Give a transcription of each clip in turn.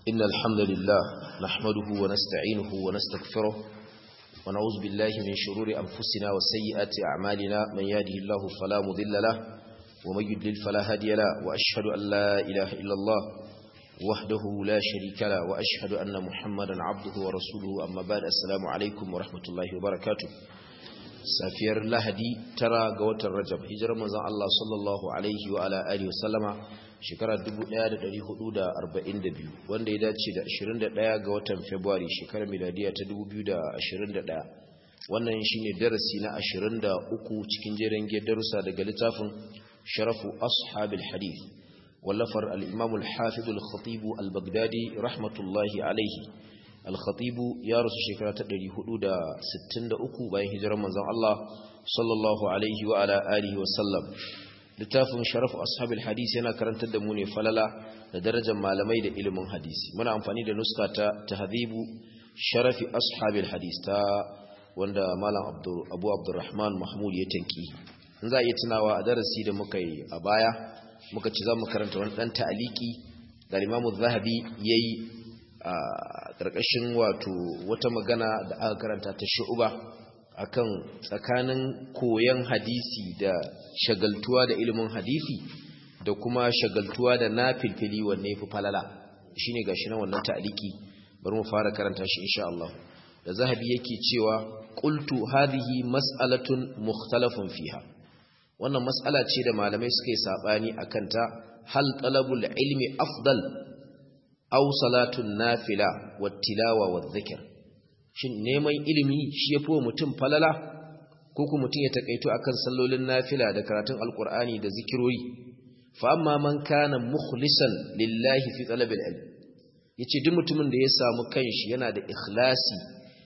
إن الحمد لله نحمده ونستعينه ونستغفره ونعوذ بالله من شرور أنفسنا وسيئات أعمالنا من يهده الله فلا مضل له ومن يضلل فلا هادي له وأشهد أن لا إله إلا الله وحده لا شريك له وأشهد أن محمدا عبده ورسوله أما بعد السلام عليكم ورحمة الله وبركاته safiyar lahadi tara ga watan rajab hijirar manzon Allah sallallahu alaihi wa ala alihi wasallama shekarar 1442 wanda ya dace da 21 ga watan february shekarar miladiya ta 2021 wannan shine darasi na 23 cikin jerin darussa daga littafin sharafu ashabil hadith wallafar al-imam al-hafiz al-khatib al-baghdadi rahmatullahi alaihi al-khatibu ya rasu shekara ta 463 bayan hijirar manzon Allah sallallahu alaihi wa ala alihi wa sallam littafin sharafu ashabil hadisi yana karantar da mu ne falala da darajar malamai da ilimin hadisi muna amfani da nuska ta tahdhibu sharafi ashabil hadis ta wanda malam abu abdurrahman mahmud ya tanki in za a iya tunawa a darasi da muka yi a baya muka ci za mu karanta wani dan ta'aliki da imamu zahabi yayi a ƙarƙashin wato wata magana da aka karanta ta shu'uba akan tsakanin koyon hadisi da shagaltuwa da ilimin hadisi da kuma shagaltuwa da na filfili wanne fi falala shine gashi nan wannan ta'aliki bari mu fara karanta shi insha Allah da zahabi yake cewa qultu hadhihi mas'alatun mukhtalafun fiha wannan mas'ala ce da malamai suka yi sabani akan ta hal talabul ilmi afdal aw salatun nafila wattilawa wadhikr shin neman ilimi shi yafi wa mutum falala ko kuma mutum ya takaito akan sallolin nafila da karatun alqur'ani da zikirori fa amma man kana mukhlisan lillahi fi talabil ilm yace duk mutumin da ya samu kanshi yana da ikhlasi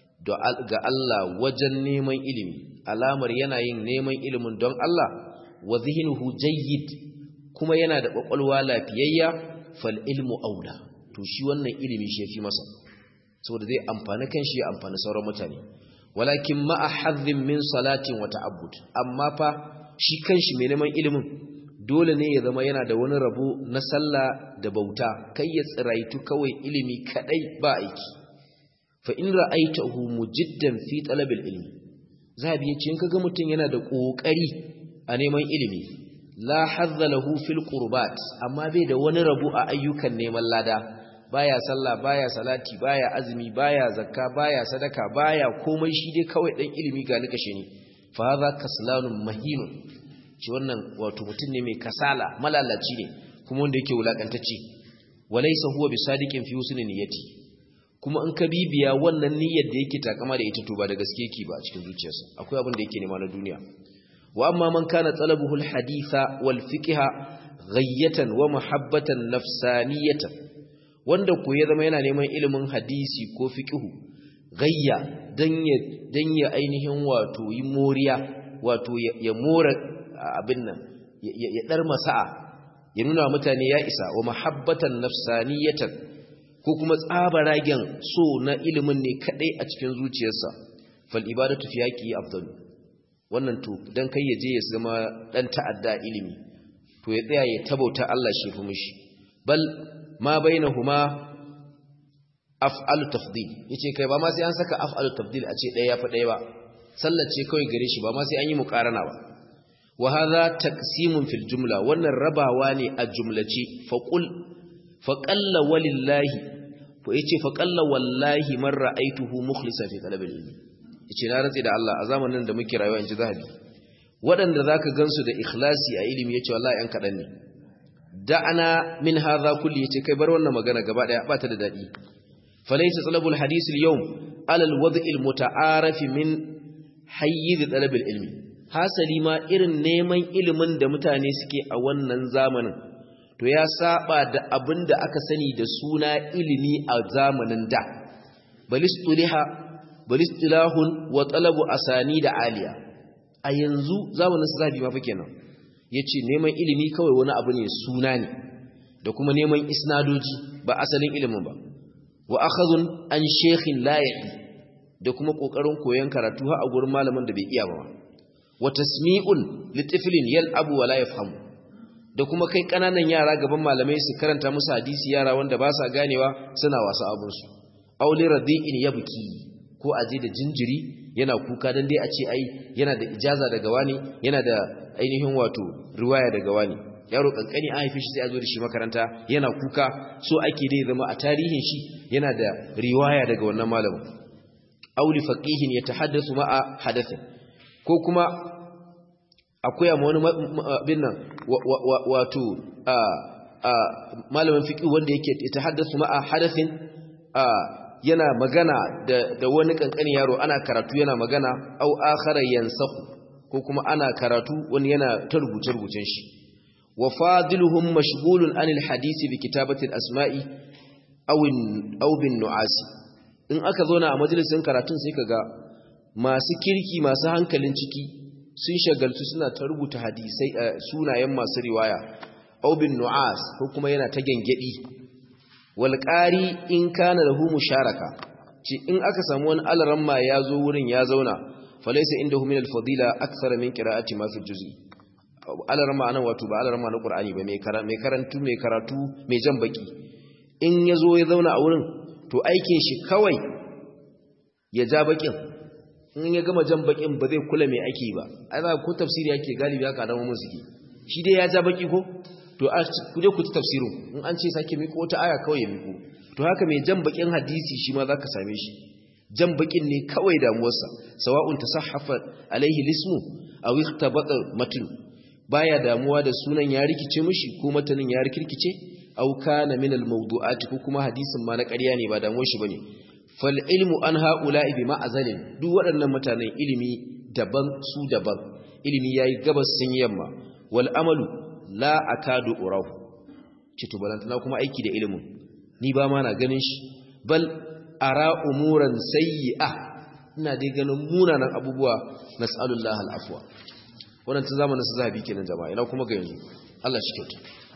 ga Allah wajen neman ilimi alamar yana yin neman ilimin don Allah wa zihnuhu jayyid kuma yana da kwakwalwa lafiyayya fal ilmu aula to shi wannan ilimi shi yafi masa saboda zai amfani kanshi ya amfani sauran mutane walakin ma'a hadhin min salatin wa ta'abbud amma fa shi kanshi mai neman ilimin dole ne ya zama yana da wani rabo na sallah da bauta kai ya tsiraitu kawai ilimi kadai ba aiki fa in ra'aitahu mujiddan fi talabil ilmi zabi yace in kaga mutun yana da kokari a neman ilimi la hadza lahu fil qurbat amma bai da wani rabo a ayyukan neman lada baya sallah baya salati baya azumi baya zakka baya sadaka baya komai shi dai kawai dan ilimi ga likashe ne fa hadha kaslanun mahinun shi wannan wato mutum ne mai kasala malalaci ne kuma wanda yake wulakantacce walaysa huwa bisadiqin fi husni niyyati kuma in ka bibiya wannan niyyar da yake takama da ita to ba da gaske yake ba a cikin zuciyarsa akwai abin da yake nema na duniya wa amma man kana talabuhu alhaditha wal fiqha ghayyatan wa mahabbatan nafsaniyatan wanda ko ya zama yana neman ilimin hadisi ko fiqhu gayya dan ya dan ya ainihin wato yi moriya wato ya mora abin nan ya dar masa'a ya nuna mutane ya isa wa mahabbatan nafsaniyatan ko kuma tsabaragen so na ilimin ne kadai a cikin zuciyarsa fal ibadatu fi yaqi afdal wannan to dan kai ya je ya zama dan ta'adda ilimi to ya tsaya ya tabauta Allah shi fi mishi bal ma bainahuma af'alu tafdil yace kai ba ma sai an saka af'alu tafdil a ce ɗaya yafi ɗaya ba sallace kawai gare shi ba ma sai an yi muqarana ba wa hadha taqsimun fil jumla wannan rabawa ne a jumlace fa qul fa qalla walillahi fa yace fa qalla wallahi man ra'aituhu mukhlisan fi talab ilmi yace na rantsi da Allah a zamanin da muke rayuwa inji zahabi waɗanda zaka gansu da ikhlasi a ilimi yace wallahi an kadan ne da'ana min hadha kulli yace kai bar wannan magana gaba daya ba ta da dadi falaysa talabul hadith al-yawm ala al-wad' al-muta'arif min hayyiz talab al-ilmi hasali ma irin neman ilimin da mutane suke a wannan zamanin to ya saba da abinda aka sani da suna ilimi a zamanin da balistuliha balistulahun wa talabu asani da aliya a yanzu zamanin sahabi ma fa kenan ya ce neman ilimi kawai wani abu ne suna ne da kuma neman isnadoji ba asalin ilimin ba wa akhazun an shekhin layahi da kuma kokarin koyon karatu har a gurin malamin da bai iya ba wa tasmi'un litiflin yal'abu wa la yafhamu da kuma kai kananan yara gaban malamai su karanta musu hadisi yara wanda ba sa ganewa suna wasa abunsu auli radi'in yabki ko aje da jinjiri yana kuka dan dai a ce ai yana da ijaza daga wani yana da ainihin wato riwaya daga wani yaro kankani an haife shi sai a zo da shi makaranta yana kuka so ake dai zama a tarihin shi yana da riwaya daga wannan malamin auli faqihin yatahaddathu ma'a hadathin ko kuma akwai amma wani abin nan wato malamin fiqh wanda yake yatahaddathu ma'a hadathin yana magana da wani kankani yaro ana karatu yana magana au akhara yansahu ko kuma ana karatu wani yana ta rubuce rubucen shi wa fadiluhum mashghulun anil hadisi bi kitabati al-asma'i aw aw bin nu'asi in aka zo na a majalisin karatun sai kaga masu kirki masu hankalin ciki sun shagaltu suna ta rubuta hadisai sunayen masu riwaya aw bin nu'as ko kuma yana ta gengedi wal qari in kana lahu musharaka ci in aka samu wani alaramma ya zo wurin ya zauna falaysa indahu min al-fadila akthara min qira'ati ma fi juz'i alarma anan wato ba alarma na qur'ani ba mai karantu mai karatu mai jan baki in yazo ya zauna a wurin to aikin shi kawai ya ja bakin in ya gama jan bakin ba zai kula mai ake ba ai za ku tafsiri yake galibi haka da mu suke shi dai ya ja baki ko to ku je ku ci tafsirin in an ce sake miko wata aya kawai ya miko to haka mai jan bakin hadisi shi ma zaka same shi jan bakin ne kawai damuwarsa sawa'un tasahhafa alaihi lismu aw ikhtabata matn baya damuwa da sunan ya rikice mishi ko matanin ya rikirkice aw kana min al mawdu'ati ko kuma hadisin ma na ƙarya ne ba damuwar shi bane fal ilmu an haula'i bi ma'azalin duk waɗannan mutanen ilimi daban su daban ilimi yayi gabas sun yamma wal amalu la akadu urahu cito balantana kuma aiki da ilimin ni ba ma na ganin shi bal ara umuran sayyi'a ina dai ganin munanan abubuwa nas'alullah al'afwa wannan tun zamanin su zahabi kenan jama'a ina kuma ga yanzu Allah shi kyauta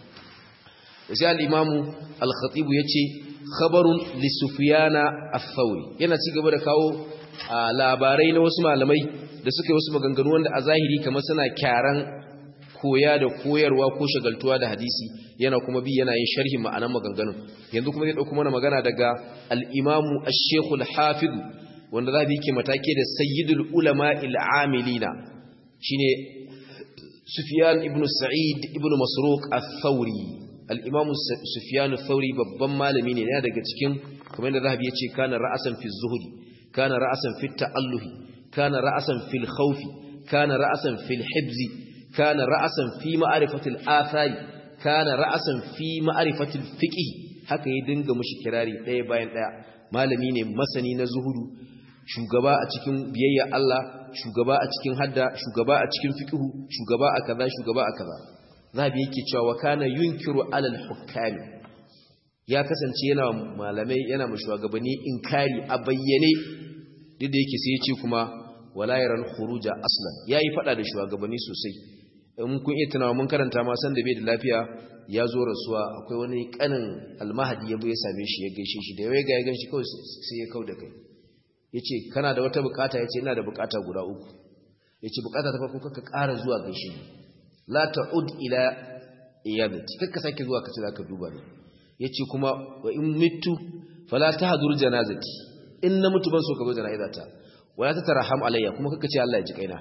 sai al-imamu al-khatib yace khabarun li sufyana ath-thawri yana ci gaba da kawo labarai na wasu malamai da suka yi wasu maganganu wanda a zahiri kamar suna kyaran koya da koyarwa ko shagaltuwa da hadisi yana kuma bi yana yin sharhin ma'anan maganganun yanzu kuma zai dauko mana magana daga al-imamu ash-shaykh al-hafiz wanda za bi ke matake da sayyidul ulama al-amilina shine sufyan ibn sa'id ibn masruq ath-thawri al-imamu sufyan ath-thawri babban malami ne yana daga cikin kamar da zahabi yace kana ra'asan fi zuhdi kana ra'asan fi ta'alluhi kana ra'asan fil khawfi kana ra'asan fil hibzi كان رأسا في معرفة الآثار كان رأسا في معرفة الفقه haka ya dinga mushi kirari ɗaya bayan ɗaya malami ne masani na zuhudu shugaba a cikin biyayya Allah shugaba a cikin hadda shugaba a cikin fiqhu shugaba a kaza shugaba a kaza zabi yake cewa wa kana yunkiru alal hukami ya kasance yana malamai yana mu shugabanni inkari a bayyane duk da yake sai ya ce kuma wala yaran khuruja aslan yayi fada da shugabanni sosai in kun iya tunawa mun karanta ma san da bai da lafiya ya zo rasuwa akwai wani kanin almahadi ya ya same shi ya gaishe shi da ya ga ya ganshi kawai sai ya kauda kai yace kana da wata bukata yace ina da bukata guda uku yace bukata ta farko kaka ƙara zuwa gaishe ni la ta'ud ila iyadati kaka sake zuwa kace zaka duba ni yace kuma wa in mitu fala tahdur janazati in na mutu ban so ka zo janazata wala ta tarham alayya kuma kaka ce Allah ya ji kaina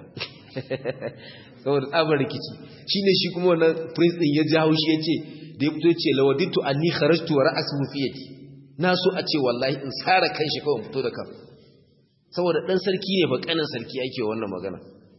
saboda tsabar rikici shine shi kuma wannan prince din ya ji haushi yace da ya fito yace lawaditu anni kharajtu wa ra'su fi yadi na so a ce wallahi in sara kanshi kawai fito da kan saboda dan sarki ne ba kanin sarki yake wannan magana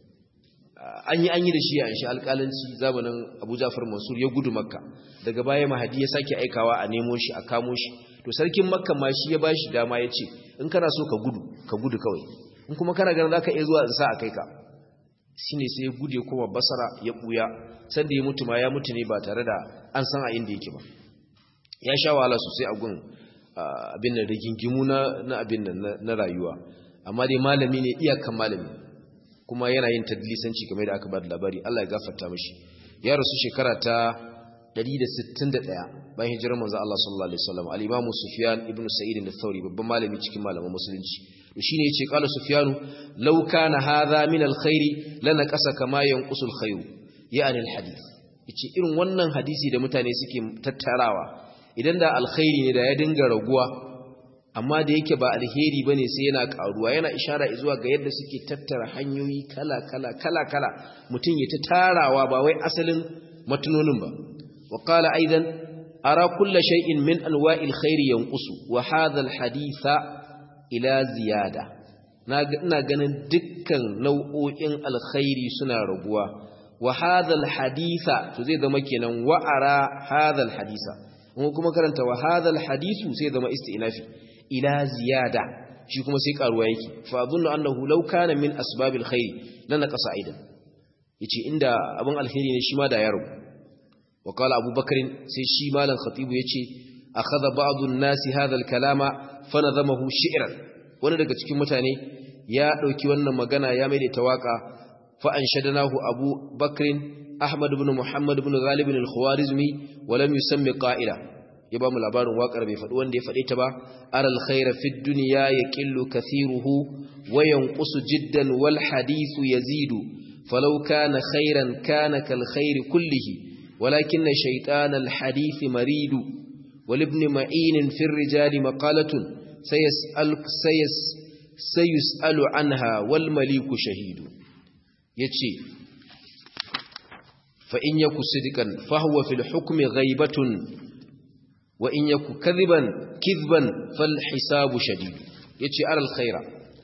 an yi an yi da shi a shi alƙalanci zamanin Abu Ja'far Mansur ya gudu Makka daga baya Mahdi ya sake aikawa a nemo shi a kamo shi to sarkin Makka ma shi ya bashi dama yace in kana so ka gudu ka gudu kawai in kuma kana ganin zaka iya zuwa in sa a kai ka shine sai ya gude kuma basara ya buya sanda ya mutu ma ya mutu ne ba tare da an san a inda yake ba ya sha wahala sosai a gun abin da rigingimu na abin nan na rayuwa amma dai malami ne iyakan malami kuma yana yin tadlisanci kamar da aka ba da labari Allah ya gafarta mishi ya rasu shekara ta 161 bayan hijirar manzo Allah sallallahu alaihi wasallam al-Imam Sufyan ibn Sa'id al-Thawri babban malami cikin malaman musulunci to shine yace qala Sufyan law kana hadha min al-khair lanaqasa kama yanqusu al-khayr yani al-hadith yace irin wannan hadisi da mutane suke tattarawa idan da alkhairi ne da ya dinga raguwa amma da yake ba alheri bane sai yana karuwa yana ishara zuwa ga yadda suke tattara hanyoyi kala kala kala kala mutum ya ta tarawa ba wai asalin matunonin ba wa qala aidan ara kullu shay'in min anwa'il khairi yanqusu wa hadha alhaditha ila ziyada ina ganin dukkan nau'o'in alkhairi suna raguwa wa hadha alhaditha to zai zama kenan wa ara hadha alhadisa kuma karanta wa hadha alhadithu sai zama istinafi ila ziyada shi kuma sai karuwa yake fa adunnu annahu law kana min asbabil khair lan naqasa aidan yace inda abin alkhairi ne shi ma da yaro wa qala abubakar sai shi malan khatibu yace akhadha ba'd an-nas hadha al-kalama fa nadamahu shi'ran wani daga cikin mutane ya dauki wannan magana ya mai da tawaka fa anshadnahu abu bakr ahmad ibn muhammad ibn ghalib al-khawarizmi wa lam yusammi qa'ila ya ba mu labarin waƙar bai faɗi wanda ya faɗe ta ba aral khaira fid dunya yaqillu kathiruhu wa yanqusu jiddan wal hadithu yazidu falau kana khairan kana kal khairi kullihi walakinna shaytan al hadith maridu wal ibn ma'in fi ar-rijal maqalatun sayas'al sayas sayus'alu anha wal maliku shahidu yace fa in yaku sidqan fa huwa fil hukmi ghaibatun wa in yaku kadhiban kidhban fal hisabu shadid yace aral khaira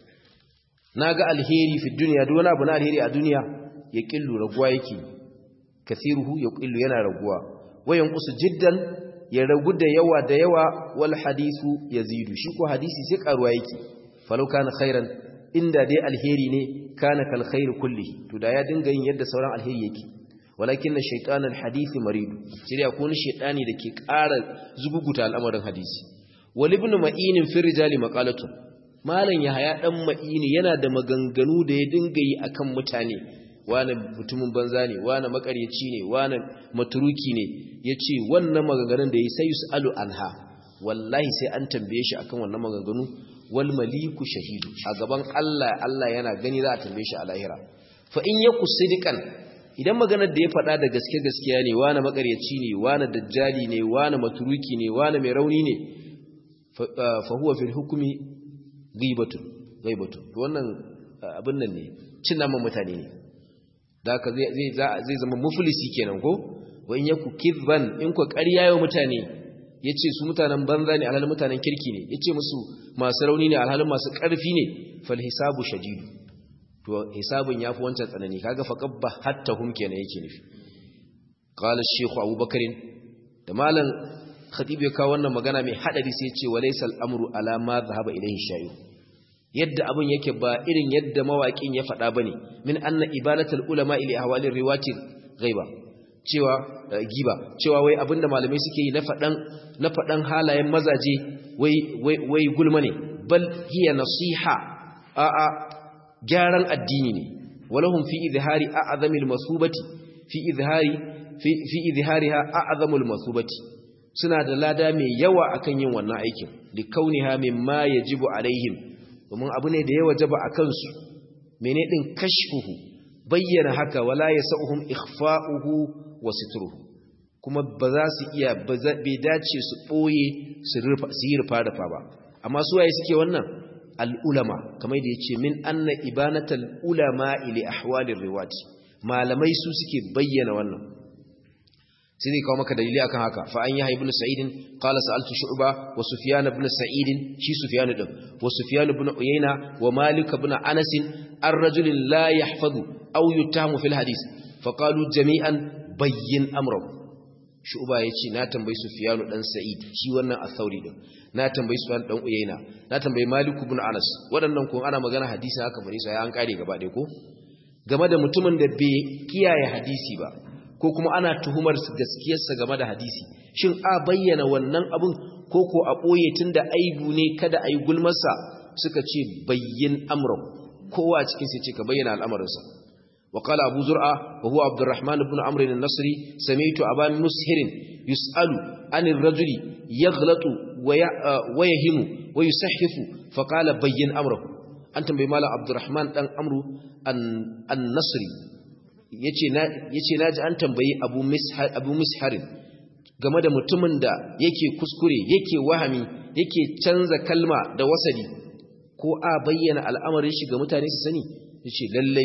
naga alheri fi dunya duk wani abu na alheri a duniya ya killu raguwa yake kathiruhu ya killu yana raguwa wa yanqusu jiddan ya ragu da yawa da yawa wal hadithu yazidu shi ko hadisi sai karuwa yake falau kana khairan inda dai alheri ne kana kal khair kulli to da ya dinga yin yadda sauran alheri yake walakin shaytan alhadith maridu sai dai akwai shaytani da ke ƙara zuguguta al'amarin hadisi wal ibn ma'in fi rijali maqalatu malan yahaya dan ma'ini yana da maganganu da ya dinga yi akan mutane wani mutumin banza ne wani makaryaci ne wani maturuki ne yace wannan maganganun da yi sai yusalu anha wallahi sai an tambaye shi akan wannan maganganu wal maliku shahidu a gaban Allah Allah yana gani za a tambaye shi a lahira fa in yaku sidikan idan maganar da ya faɗa da gaske gaskiya ne wani makaryaci ne wani dajjali ne wani maturuki ne wani mai rauni ne fa huwa fil hukmi ghibatun ghibatun to wannan abin nan ne cin naman mutane ne da haka zai zai zama muflisi kenan ko wa in yaku kidban in ko ƙarya yau mutane yace su mutanen banza ne alhalin mutanen kirki ne yace musu masu rauni ne alhalin masu ƙarfi ne fal hisabu shadidu to hisabun yafi wancan tsanani kaga fa qabba hatta hum kenan yake nufi qala shaykh abubakar da malam khatib ya kawo wannan magana mai hadari sai ya ce walaysa al-amru ala ma dhahaba ilayhi shay'un yadda abun yake ba irin yadda mawaƙin ya faɗa bane min anna ibadatul ulama ila ahwali riwati ghaiba cewa giba cewa wai abinda malamai suke yi na faɗan na faɗan halayen mazaje wai wai wai gulma ne bal hiya nasiha a a gyaran addini ne walahum fi izhari a'zamil masubati fi izhari fi fi izhariha a'zamul masubati suna da lada mai yawa akan yin wannan aikin li kauniha mimma yajibu alaihim domin abu ne da ya wajaba akan su mene din kashfuhu bayyana haka wala yasauhum ikhfa'uhu wa sitruhu kuma ba za su iya bai dace su boye su yi rufa rufa ba amma su waye suke wannan al'ulama kamar da ya ce min anna ibanatal ulama ili ahwalin riwati malamai su suke bayyana wannan sai zai kawo maka dalili akan haka fa an yi haibun sa'idin qala sa'altu shu'ba wa sufyan ibn sa'idin shi sufyan din wa sufyan ibn uyayna wa malik ibn anas ar rajulin la yahfazu aw yutamu fil hadith fa qalu jami'an bayyin amrahu shu'ba yace na tambayi sufyan dan sa'id shi wannan as-sauri din na tambayi Sufyan dan Uyayna na tambayi Malik ibn Anas waɗannan ko ana magana hadisi haka bare sai an kare gaba ɗaya ko game da mutumin da bai kiyaye hadisi ba ko kuma ana tuhumar gaskiyarsa game da hadisi shin a bayyana wannan abun ko ko a boye tunda aibu ne kada ayi gulmarsa suka ce bayyin amra kowa cikin sai ce ka bayyana al'amarinsa وقال أبو زرعة وهو عبد الرحمن بن عمرو النصري سمعت أبا مسهر يسأل عن الرجل يغلط ويهم ويسحف فقال بين أمره أنت بمال عبد الرحمن بن عمرو النصري yace na yace naji an tambayi Abu Mishar Abu Misharin game da mutumin da yake kuskure yake wahami yake canza kalma da wasali ko a bayyana al'amarin shi ga mutane su sani yace lallai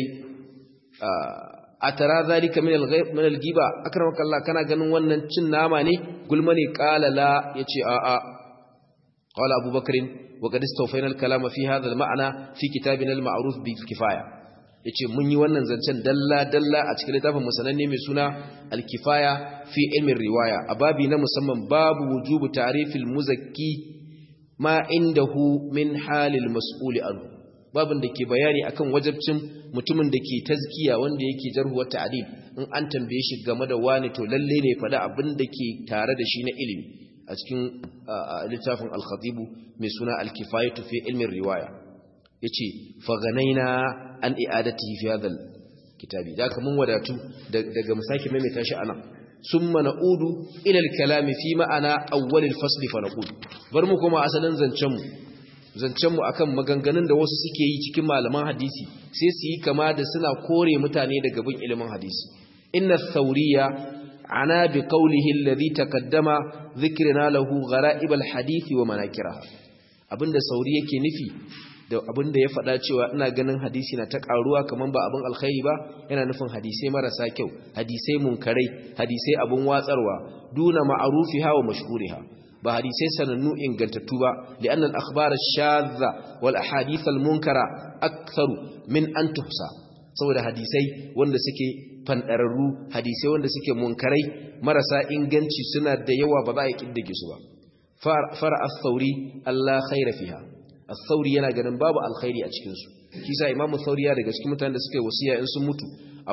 a tara zalika min al-ghaib min al-giba akramaka Allah kana ganin wannan cin nama ne gulma ne qala la yace a a qala Abu Bakr wa qad istawfayna al-kalama fi hadha al-ma'na fi kitabina al-ma'ruf bi kifaya yace mun yi wannan zancen dalla dalla a cikin littafin musananne mai suna al-kifaya fi ilmin riwaya a babi na musamman babu wujubu ta'rifil muzakki ma indahu min halil mas'uli anhu babin da ke bayani akan wajabcin mutumin da ke tazkiya wanda yake jarhuwa ta'dil in an tambaye shi game da wani to lalle ne faɗa abin da ke tare da shi na ilimi a cikin littafin al-khatib mai suna al-kifayatu fi ilmin riwaya yace fa ganaina an i'adatihi fi hadha kitabi da mun wadatu daga musaki maimaita shi anan summa na'udu ila al-kalami fi ma'ana awwal al-fasl fa naqul bar mu kuma asalin zancen mu zancenmu akan maganganun da wasu suke yi cikin malaman hadisi sai su yi kama da suna kore mutane daga bin ilimin hadisi inna thauriya ana bi qawlihi alladhi taqaddama dhikrina lahu gharaib alhadisi wa manakiraha abinda sauri yake nufi da abinda ya faɗa cewa ina ganin hadisi na ta karuwa kaman ba abin alkhairi ba yana nufin hadisai marasa kyau hadisai munkarai hadisai abun watsarwa duna ma'rufiha wa mashhuriha ba hadisai sanannu ingantattu ba li'anna al-akhbar ash-shadha wal ahadith al-munkara aktharu min an tuhsa saboda hadisai wanda suke fandararru hadisai wanda suke munkarai marasa inganci suna da yawa ba za a kiddige su ba fara ath-thawri Allah khaira fiha ath-thawri yana ganin babu alkhairi a cikin su kisa imamu thawri ya daga cikin mutanen da suka yi wasiya in sun mutu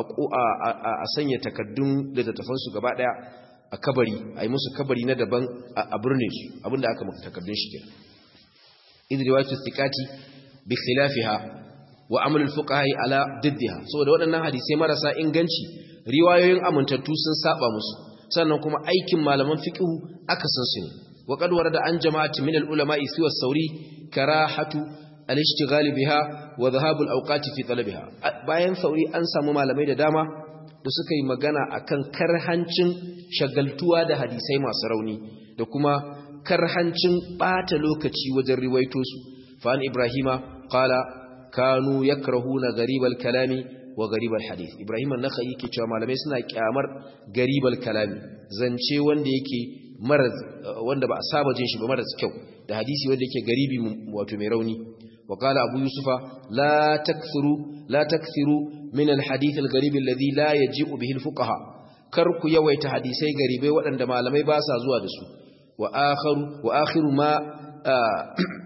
a sanya takaddun da tafansu gaba daya a kabari a yi musu kabari na daban a birne su abinda aka maka takardun shi kenan idri wajhu thiqati bi khilafiha wa amal al fuqaha ala diddiha saboda waɗannan hadisai marasa inganci riwayoyin amintattu sun saba musu sannan kuma aikin malaman fiqh aka san su ne wa qad warada an jama'ati min al ulama siwa sauri karahatu al ishtighal biha wa dhahab al awqati fi talabiha bayan sauri an samu malamai da dama da suka yi magana akan karhancin shagaltuwa da hadisai masu rauni da kuma karhancin bata lokaci wajen riwaito su fa'an ibrahima qala kanu yakrahuna garibal kalami wa garibal hadith ibrahim an-nakhai yake cewa malamai suna kyamar garibal kalami zance wanda yake mara wanda ba a saba jin shi ba mara kyau da hadisi wanda yake garibi wato mai rauni وقال أبو يوسف لا تكثروا لا تكثروا من الحديث الغريب الذي لا يجيء به الفقهاء كرك يويت حديثي غريبي وأن ما لم يباسا زوا دسو وآخر وآخر ما آه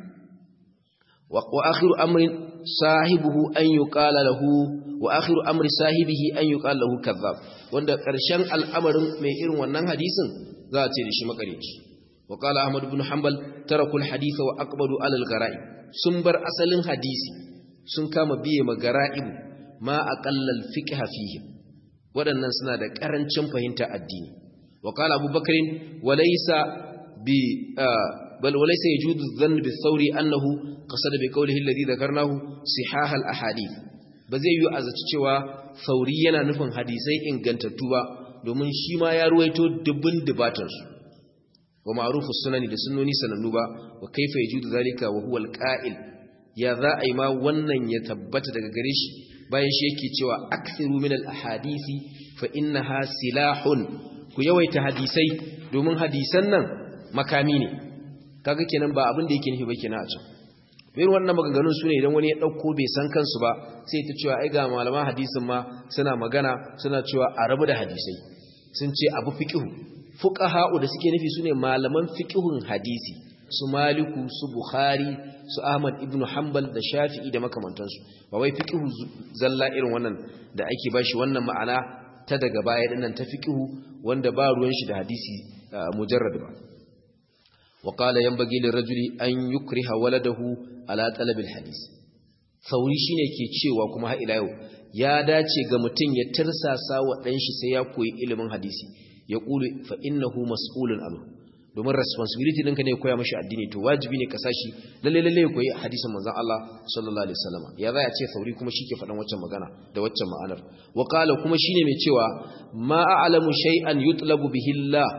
وآخر أمر صاحبه أن يقال له وآخر أمر صاحبه أن يقال له كذاب wanda ƙarshen al'amarin mai irin wannan hadisin za a ce da shi makareci وقال أحمد بن حنبل تركوا الحديث وأقبلوا على الغرائب sun bar asalin hadisi sun kama biye magara'ibu ma aqallal fiqh fihim waɗannan suna da ƙarancin fahimta addini wa qala abubakarin walaysa bi bal walaysa yajudu dhann bi thawri annahu qasada bi qawlihi alladhi dhakarnahu sihah al ahadith ba zai yi azaci cewa sauri yana nufin hadisai ingantattu ba domin shi ma ya ruwaito dubbin dubatansu wa ma'rufu sunani da sunnoni sanannu ba wa kaifa yajudu zalika wa huwa alqa'il ya za a yi ma wannan ya tabbata daga gare shi bayan shi yake cewa akthiru min alahadisi fa innaha silahun ku yawaita hadisai domin hadisan nan makami ne kaga kenan ba abin da yake nufi ba kenan a can irin wannan maganganun su ne idan wani ya ɗauko bai san kansu ba sai ta cewa ai ga malaman hadisin ma suna magana suna cewa a rabu da hadisai sun ce abu fiqhu fuqaha'u da suke nufi sune malaman fiqhun hadisi su maliku su bukhari su ahmad ibnu hanbal da shafi'i da makamantansu ba wai fiqhu zalla irin wannan da ake bashi wannan ma'ana ta daga baya dinnan ta fiqhu wanda ba ruwan shi da hadisi mujarrad ba wa qala yanbaghi lirajuli an yukriha waladahu ala talabil hadis sauri shine ke cewa kuma har ila yau ya dace ga mutum ya tirsasa wa dan shi sai ya koyi ilimin hadisi ya ƙulu fa innahu mas'ulun anhu domin responsibility ɗinka ne koya mashi addini to wajibi ne ka sashi lalle lalle ya koyi hadisin manzon Allah sallallahu alaihi wasallam ya za a ce sauri kuma shi ke faɗan waccan magana da waccan ma'anar wa qala kuma shine mai cewa ma a'lamu shay'an yutlabu bihi Allah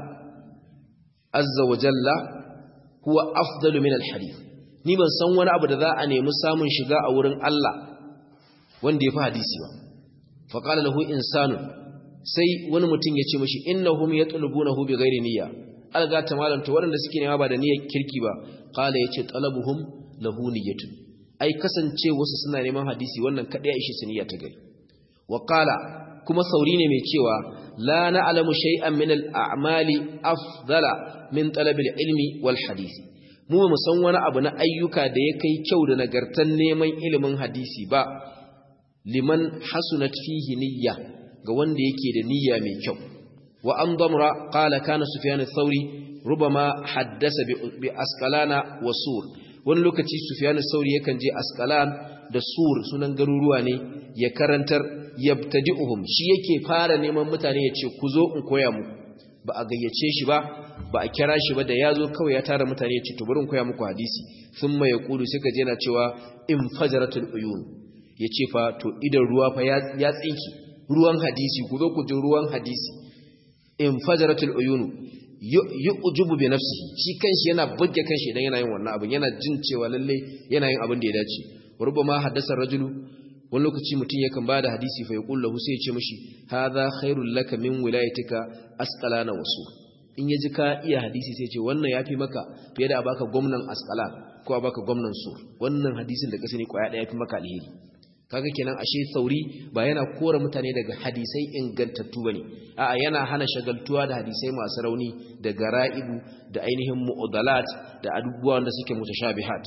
azza wa jalla huwa afdalu min al-hadith ni ban san wani abu da za a nemi samun shiga a wurin Allah wanda ya fi hadisi ba fa qala lahu insanu sai wani mutum ya ce mashi innahum yatlubunahu bi ghairi niyya alga ta malam to waɗanda suke nema ba da niyyar kirki ba qala yace talabuhum lahu niyyatun ai kasance wasu suna neman hadisi wannan kadai aishi su niyya ta gari wa qala kuma sauri ne mai cewa la na'lamu shay'an min al-a'mali afdala min talabil ilmi wal hadisi mu ba mu san wani abu na ayyuka da ya kai kyau da nagartan neman ilimin hadisi ba liman hasunat fihi niyya ga wanda yake da niyya mai kyau wa an damra qala kana sufyan ath-thawri rubama haddasa bi asqalana wa sur wani lokaci sufyan ath-thawri yakan je asqalan da sur sunan garuruwa ne ya karantar yabtadi'uhum shi yake fara neman mutane ya ce ku zo in koya muku ba a gayyace shi ba ba a kira shi ba da ya zo kawai ya tara mutane ya ce to bari in koya muku hadisi thumma yaqulu sai ka je yana cewa in fajaratul uyun ya ce fa to idan ruwa fa ya tsinki ruwan hadisi ku zo ku ji ruwan hadisi in fajaratul uyunu yu'jubu bi nafsihi shi kanshi yana bugge kanshi idan yana yin wannan abin yana jin cewa lalle yana yin abin da ya dace rubama haddasa rajulu wani lokaci mutum yakan bada hadisi fa yaqul lahu sai ya ce mishi hadha khairul laka min wilayatika asqalana wasu in yaji ka iya hadisi sai ya ce wannan yafi maka fiye da a baka gwamnan asqalan ko a baka gwamnan sur wannan hadisin da ka sani kwaya daya yafi maka alheri kaga kenan ashe sauri ba yana kora mutane daga hadisai ingantattu bane a'a yana hana shagaltuwa da hadisai masu rauni da gara'ibu da ainihin mu'adalat da abubuwan da suke mutashabihat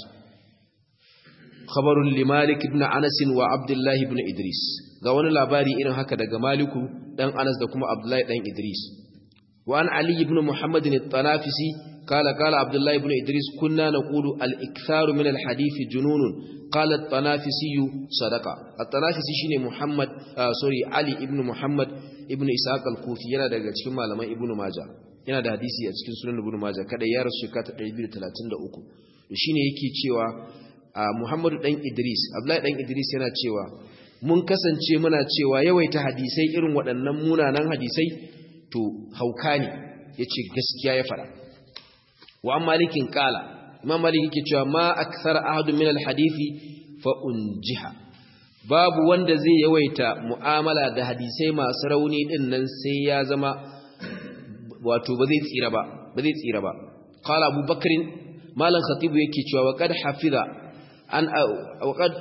khabarun li Malik ibn Anas wa Abdullah ibn Idris ga wani labari irin haka daga Maliku dan Anas da kuma Abdullah dan Idris wa an Ali ibn Muhammad al-Tanafisi قال قال عبد الله بن إدريس كنا نقول الإكثار من الحديث جنون قال الطنافسي صدقة الطنافسي شيني محمد آه سوري علي ابن محمد ابن إسحاق الكوفي yana daga cikin malaman Ibn Majah yana da hadisi a cikin sunan Ibn Majah kada ya rasu shekara 233 shine yake cewa Muhammadu dan Idris Abdullahi dan Idris yana cewa mun kasance muna cewa yawaita hadisai irin waɗannan munanan hadisai to hauka ne yace gaskiya ya fara wa malikin kala imam malik yake cewa ma akthar ahadun min alhadisi fa unjiha babu wanda zai yawaita mu'amala da hadisai masu rauni din nan sai ya zama wato ba zai tsira ba ba zai tsira ba qala abubakar malam khatibu yake cewa wa qad hafiza an wa qad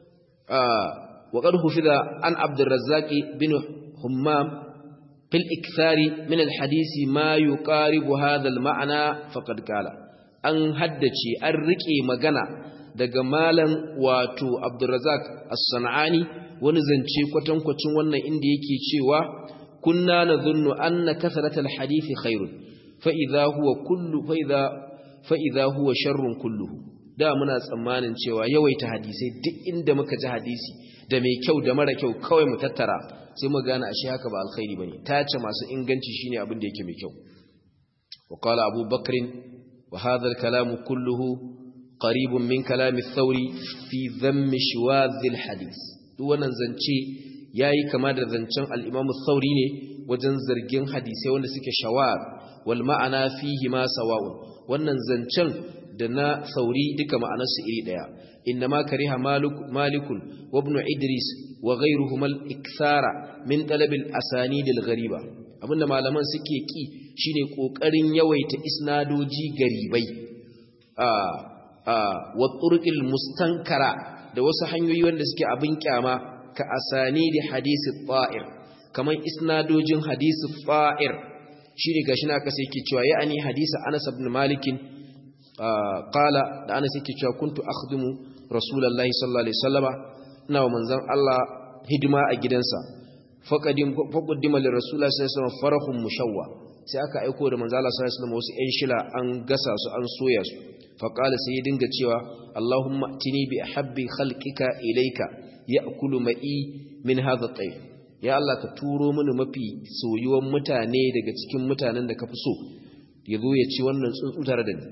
wa qad hufiza an abdurrazzaq bin hummam في الإكثار من الحديث ما يقارب هذا المعنى فقد قال أن هدتي الرقي مغنى daga malam wato Abdurrazzaq As-Sanani wani zance kwatankwacin wannan inda yake cewa kunna nadhunnu anna kathratal hadithi khairun fa idha huwa kullu fa idha fa idha huwa sharrun kulluhu da muna tsammanin cewa yawaita hadisai duk inda muka ji hadisi da mai kyau da mara kyau kawai mu tattara sai mu gane ashe haka ba alkhairi bane tace masu inganci shine abin da yake mai kyau wa qala abu bakr wa hadha al-kalam kulluhu qaribun min kalam ath-thawri fi dhamm shiwadh al-hadith duk wannan zance yayi kama da zancen al-imam ath-thawri ne wajen zargin hadisai wanda suke shawar wal ma'ana fihi ma sawa'un wannan zancen da na sauri duka ma'anarsu iri daya innama kariha malikun wa ibn idris wa ghayruhuma al-ikthara min talab al-asanid al-ghariba abinda malaman suke ki shine kokarin yawaita isnadoji garibai a a wa turqil mustankara da wasu hanyoyi wanda suke abin kyama ka asanid hadisi ta'ir kaman isnadojin hadisi fa'ir shine gashi na kasa yake cewa ya'ani hadisi Anas ibn Malik qala da Anas yake cewa kuntu akhdimu rasulullahi sallallahu alaihi wasallama ina wa manzon Allah hidima a gidansa faqadim faqaddima li rasulullahi sallallahu alaihi wasallam farahun mushawwa sai aka aiko da manzon Allah sallallahu alaihi wasallam wasu ƴan shila an gasa su an soya su faqala sai ya dinga cewa Allahumma tini bi ahabbi khalqika ilayka ya'kulu ma'i min hadha at ya Allah ka turo mini mafi soyuwan mutane daga cikin mutanen da ka fi so yazo ya ci wannan tsuntsu tare da ni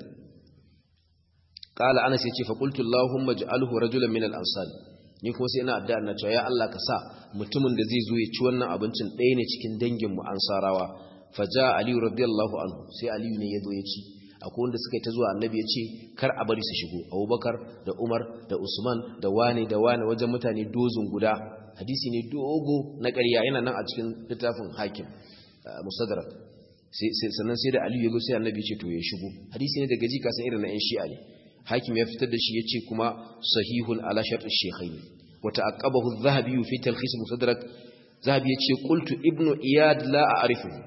qala anas yace fa qultu allahumma ij'alhu rajulan min al-ansar ni kuma sai ina addu'a na cewa ya Allah ka sa mutumin da zai zo ya ci wannan abincin ɗaya ne cikin dangin mu ansarawa faja ali radiyallahu anhu sai ali ne yazo ya ci akwai wanda suka yi ta zuwa annabi ya ce kar a bari su shigo abubakar da umar da usman da wane da wane wajen mutane dozin guda hadisi ne dogo na ƙarya yana nan a cikin littafin hakim musadrak sannan sai da aliyu ya zo sai annabi ce to ya shigo hadisi ne daga ji kasan irin na yan shi'a ne hakim ya fitar da shi ya ce kuma sahihun ala shartu shekhai wa ta'aqqabahu adh-dhahabi fi talkhis musadrak zahabi ya ce qultu ibnu iyad la a'rifu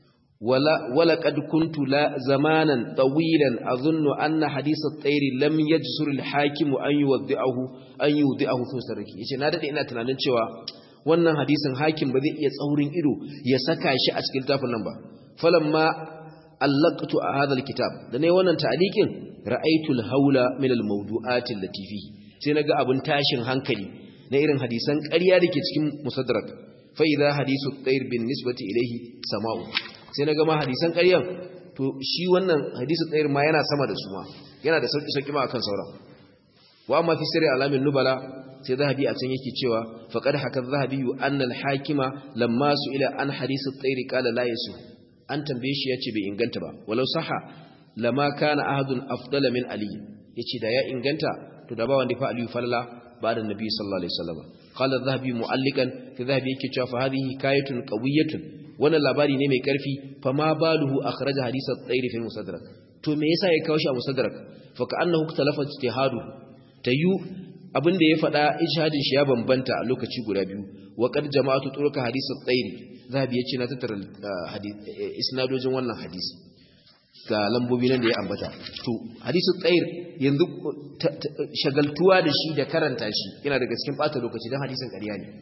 wala wala qad kuntu la zamanan tawilan azunnu anna hadith at-tayr lam yajsur al-hakim an yuwaddi'ahu an yuwaddi'ahu fi sarki yace na dade ina tunanin cewa wannan hadisin hakim ba zai iya tsaurin ido ya saka shi a cikin tafin nan ba falamma allaqtu hadha alkitab da ne wannan ta'liqin ra'aytu alhawla min almawdu'at allati fihi sai naga abun tashin hankali na irin hadisan ƙarya dake cikin musaddarak fa idha hadithu at-tayr bin nisbati ilayhi sama'u sai naga ma hadisan ƙaryan to shi wannan hadisu at-tayr ma yana sama da su ma yana da sauki sauki ma akan sauran wa amma fi sirri alamin nubala sai zahabi a can yake cewa faqad haka zahabi anna al-hakima lamma ila an hadith at-tayr qala la yasu an tambaye shi yace bai inganta ba walau saha lama kana ahadun afdala min ali yace da ya inganta to da ba wanda fa ali falla ba da nabi sallallahu alaihi wasallam qala zahabi mu'allikan fi zahabi yake cewa fa hadhihi hikayatun qawiyatun wannan labari ne mai karfi fa ma baluhu akhraja hadith at-tayr fi musaddarak to me yasa ya kawo shi a musaddarak fa ka'annahu ikhtalafa ijtihadu tayu abin da ya faɗa ijhadin shi ya bambanta a lokaci guda biyu wa qad jama'atu turuka hadith at-tayr zabi yace na tattara isnadojin wannan hadisi ga lambobi nan da ya ambata to hadith at-tayr yanzu shagaltuwa da shi da karanta shi yana daga cikin bata lokaci dan hadisin ƙarya ne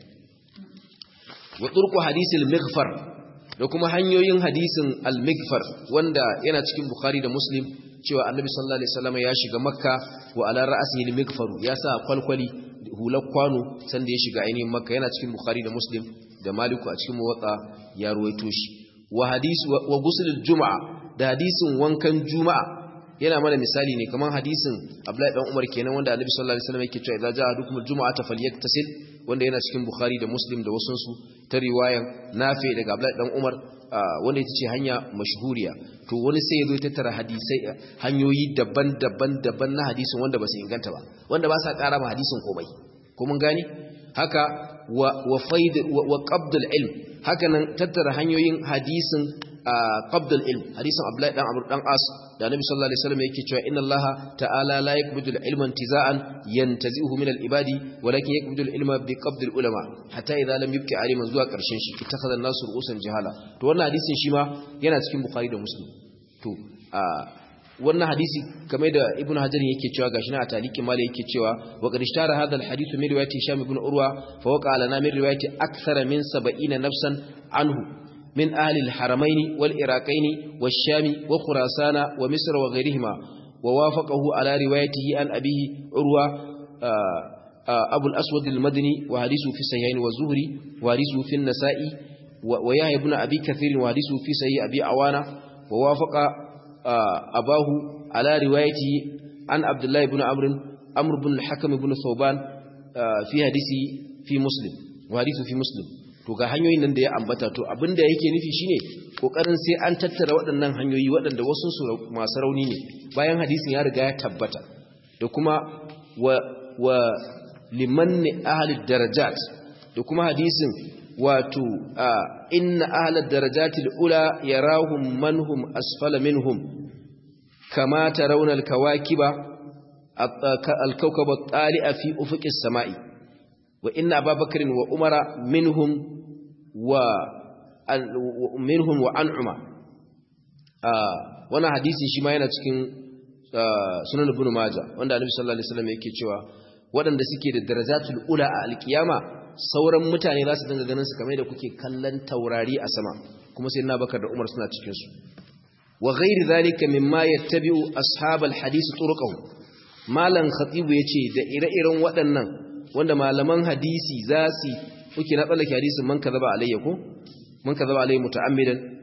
wa turku hadith al-maghfar da kuma hanyoyin hadisin al-maghfar wanda yana cikin bukhari da muslim cewa annabi sallallahu alaihi wasallam ya shiga makka wa ala ra'sihi al-maghfaru ya sa kwalkwali hular kwano sanda ya shiga ainihin makka yana cikin bukhari da muslim da maliku a cikin muwatta ya ruwaito shi wa hadis wa ghusl al-jum'a da hadisin wankan juma'a yana mana misali ne kamar hadisin abdullahi dan umar kenan wanda annabi sallallahu alaihi wasallam yake cewa idza ja'a ahadukum al-jum'ata falyaktasil wanda yana cikin bukhari da muslim da wasunsu ta riwayan nafi daga abdullahi dan umar wanda ita ce hanya mashhuriya to wani sai ya zo tattara hadisai hanyoyi daban-daban daban na hadisin wanda ba su inganta ba wanda ba sa ƙara ma hadisin komai ko mun gani haka wa wa faid wa qabdul ilm haka nan tattara hanyoyin hadisin qabdul ilm hadisin abdullahi dan amr dan as da annabi sallallahu alaihi wasallam yake cewa inna allaha ta'ala la yaqbidu al-ilma intiza'an yantazi'uhu min al-ibadi walakin yaqbidu al-ilma bi qabd al-ulama hatta idza lam yubqi aliman zuwa karshen shi ittakhadha an-nasu ru'usan jahala to wannan hadisin shi ma yana cikin bukhari da muslim to wannan hadisi kamar da ibn hajar yake cewa gashi na a talikin mali yake cewa wa qad ishtara hadha al-hadith min riwayati hisham ibn urwa fa waqa lana min riwayati akthara min 70 nafsan anhu من أهل الحرمين والإراقين والشام وخراسان ومصر وغيرهما ووافقه على روايته عن أبيه عروة أبو الأسود المدني وحديثه في سيئين والزهري وحديثه في النساء ويحيى بن أبي كثير وحديثه في سيئ أبي عوانة ووافق أباه على روايته عن عبد الله بن عمرو عمرو بن الحكم بن ثوبان في حديثه في مسلم وحديثه في مسلم to ga hanyoyin nan da ya ambata to abinda yake nufi shine kokarin sai an tattara waɗannan hanyoyi waɗanda wasu su masu rauni ne bayan hadisin ya riga ya tabbata da kuma wa wa liman ahli darajat da kuma hadisin wato inna ahli darajatil ula yarahum manhum asfala minhum kama tarawna alkawakiba alkawkaba tali'a fi ufuqis sama'i wa inna ababakarin wa umara minhum wa minhum wa an'uma wannan hadisi shi ma yana cikin sunan ibn majah wanda annabi sallallahu alaihi wasallam yake cewa waɗanda suke da darajatul ula a alkiyama sauran mutane za su dinga ganin su kamar da kuke kallon taurari a sama kuma sai na bakar da umar suna cikin su wa ghairi zalika mimma yattabi'u ashabal hadith turuqahu malan khatibu yace da ire-iren waɗannan wanda malaman hadisi za su kuke na tsallake hadisin man kazaba alayya ko man kazaba alayya muta'ammidan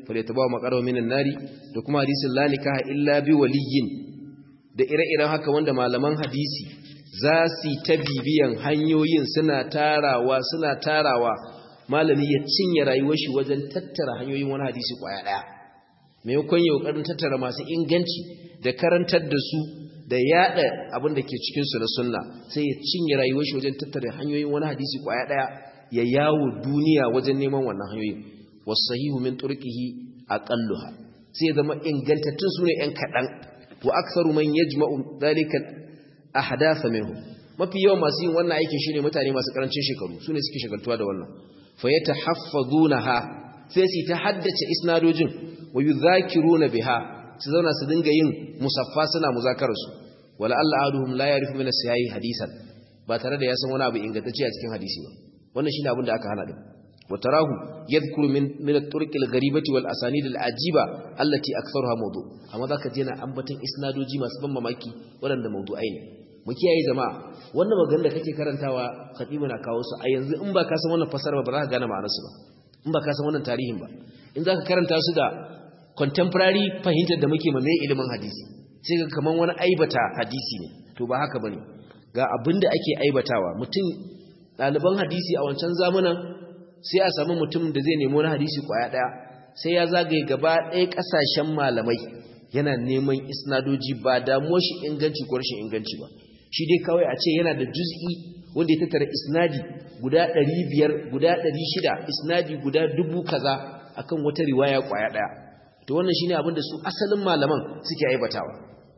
falyatabawa maqarahu minan nari da kuma hadisin la nikaha illa bi waliyyin da ire-iren haka wanda malaman hadisi za su ta bibiyan hanyoyin suna tarawa suna tarawa malami ya cinye rayuwar shi wajen tattara hanyoyin wani hadisi kwaya daya maimakon ya kokarin tattara masu inganci da karantar da su da yada abin da ke cikin su na sunna sai ya cinye rayuwar shi wajen tattara hanyoyin wani hadisi kwaya daya ya yawo duniya wajen neman wannan hanyoyin wasahihu min turqihi aqalluha sai zama ingantattun sune yan kadan wa aktharu man yajma'u dhalika ahdatha minhu mafi yawan masu yin wannan aikin shine mutane masu karancin shekaru sune suke shagaltuwa da wannan fa yatahaffazunaha sai su ta haddace isnadojin wa yudhakiruna biha su zauna su dinga yin musaffa suna muzakararsu wala Allah aduhum la yarifu min as-sahih hadisan ba tare da ya san wani abu ingantacce a cikin hadisi ba wannan shine abin da aka hana din وتراه يذكر من من الطرق الغريبه والاسانيد العجيبه التي اكثرها موضوع amma zaka je na ambaton isnadoji masu ban mamaki waɗanda mawdu'ai ne mu kiyaye jama'a wannan maganar da kake karantawa khatibu na kawo su a yanzu in ba ka san wannan fasara ba za ka gane ma'anar su ba in ba ka san wannan tarihin ba in zaka karanta su da contemporary fahimtar da muke ma mai ilimin hadisi sai ga kaman wani aibata hadisi ne to ba haka bane ga abinda ake aibatawa mutum ɗaliban hadisi a wancan zamanin sai a samu mutum da zai nemo na hadisi kwaya daya sai ya zagaye gaba ɗaya ƙasashen malamai yana neman isnadoji ba damuwar shi inganci ko rashin inganci ba shi dai kawai a ce yana da juz'i wanda ya tattara isnadi guda 500 guda 600 isnadi guda dubu kaza akan wata riwaya kwaya daya to wannan shine abin da su asalin malaman suke aibatawa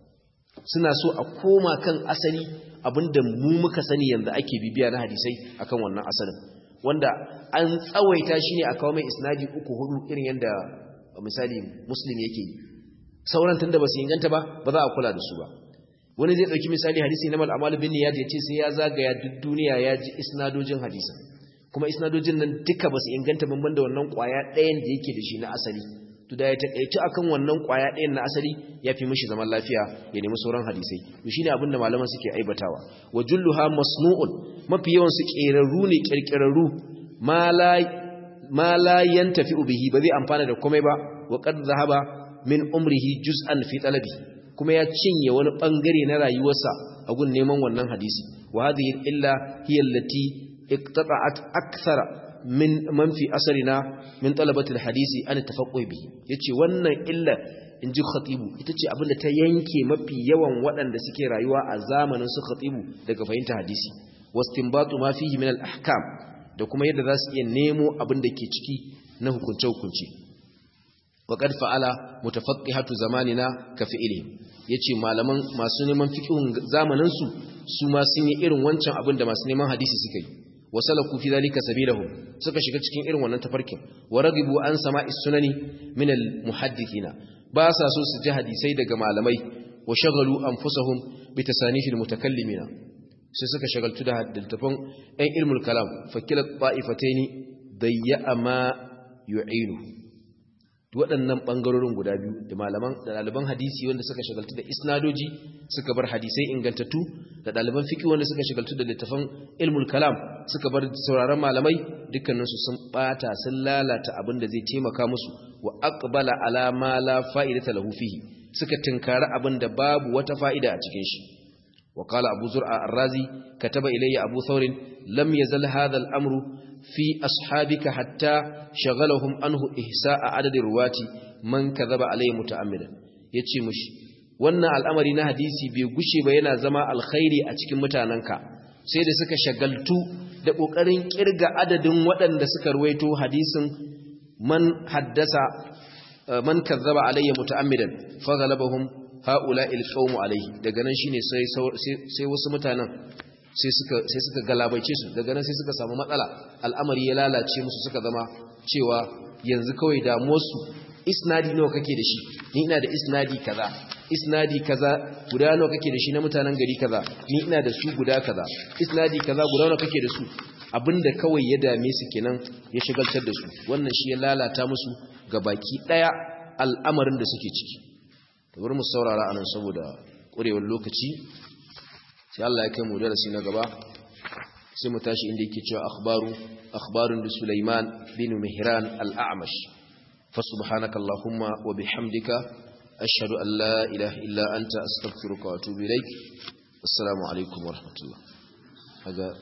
suna so a koma kan asali abinda mu muka sani yanzu ake bibiya na hadisai akan wannan asalin wanda an tsawaita shi ne a kawo mai isnadi uku hudu irin yadda misali muslim yake yi sauran tun da ba su inganta ba ba za a kula da su ba wani zai ɗauki misali hadisi na mal'amal bin niyad ya ce sai ya zagaya duk duniya ya ji isnadojin hadisa kuma isnadojin nan duka ba su inganta banban da wannan ƙwaya ɗayan da yake da shi na asali to da ya taƙaitu akan wannan ƙwaya ɗayan na asali ya fi mishi zaman lafiya ya nemi sauran hadisai to shine abin da malaman suke aibatawa wa julluha masnu'un mafi yawan su ƙerarru ne ƙirƙirarru ma la yantafi bihi ba zai amfana da komai ba wa qad zahaba min umrihi juz'an fi talabi kuma ya cinye wani bangare na rayuwarsa a gun neman wannan hadisi wa hadhihi illa hiya allati iqtata'at akthara min man fi asrina min talabati alhadisi an tafaqquh bihi yace wannan illa inji khatibu ita ce abinda ta yanke mafi yawan waɗanda suke rayuwa a zamanin su khatibu daga fahimta hadisi wastinbatu ma fihi min al-ahkam da kuma yadda za su iya nemo abin da ke ciki na hukunce-hukunce wa qad fa'ala mutafaqqihatu zamanina ka fi'ili yace malaman masu neman fiqhun zamanin su su ma sun yi irin wancan abin da masu neman hadisi suka yi wasalaku fi zalika sabilahum suka shiga cikin irin wannan tafarkin wa ragibu an sama'is sunani min al-muhaddithina ba sa so su ji hadisai daga malamai wa shagalu anfusahum bi tasanifil mutakallimina sai suka shagaltu da littafin ɗan ilmul kalam fakilat ta'ifataini dayya ma yu'inu waɗannan ɓangarorin guda biyu da malaman da ɗaliban hadisi wanda suka shagaltu da isnadoji suka bar hadisai ingantattu da ɗaliban fiki wanda suka shagaltu da littafin ilmul kalam suka bar sauraron malamai dukkaninsu sun ɓata sun lalata abin da zai taimaka musu wa aqbala ala ma la fa'idata lahu fihi suka tinkari abin da babu wata fa'ida a cikin shi وقال أبو زرع الرازي كتب إلي أبو ثور لم يزل هذا الأمر في أصحابك حتى شغلهم عنه إحساء عدد الرواة من كذب عليه متأملا يتشي مش wannan al'amari na hadisi bai gushe ba yana zama alkhairi a cikin mutanenka sai da suka shagaltu da ƙoƙarin ƙirga adadin waɗanda suka ruwaito hadisin man haddasa man kazzaba alayya muta'ammidan fa ghalabahum haula ilqawmu alaihi daga nan shine sai sai wasu mutanen sai suka sai suka galabaice su daga nan sai suka samu matsala al'amari ya lalace musu suka zama cewa yanzu kawai damuwar su isnadi nawa kake da shi ni ina da isnadi kaza isnadi kaza guda nawa kake da shi na mutanen gari kaza ni ina da su guda kaza isnadi kaza guda nawa kake da su abinda kawai ya dame su kenan ya shigaltar da su wannan shi ya lalata musu ga baki daya al'amarin da suke ciki bari mu saurara anan saboda ƙurewar lokaci sai Allah ya kai mu darasi na gaba sai mu tashi inda yake cewa akhbaru akhbarun da Sulaiman bin Mihran al-A'mash fa subhanakallahumma wa bihamdika ashhadu an la ilaha illa anta astaghfiruka wa atubu ilaik assalamu alaikum wa rahmatullah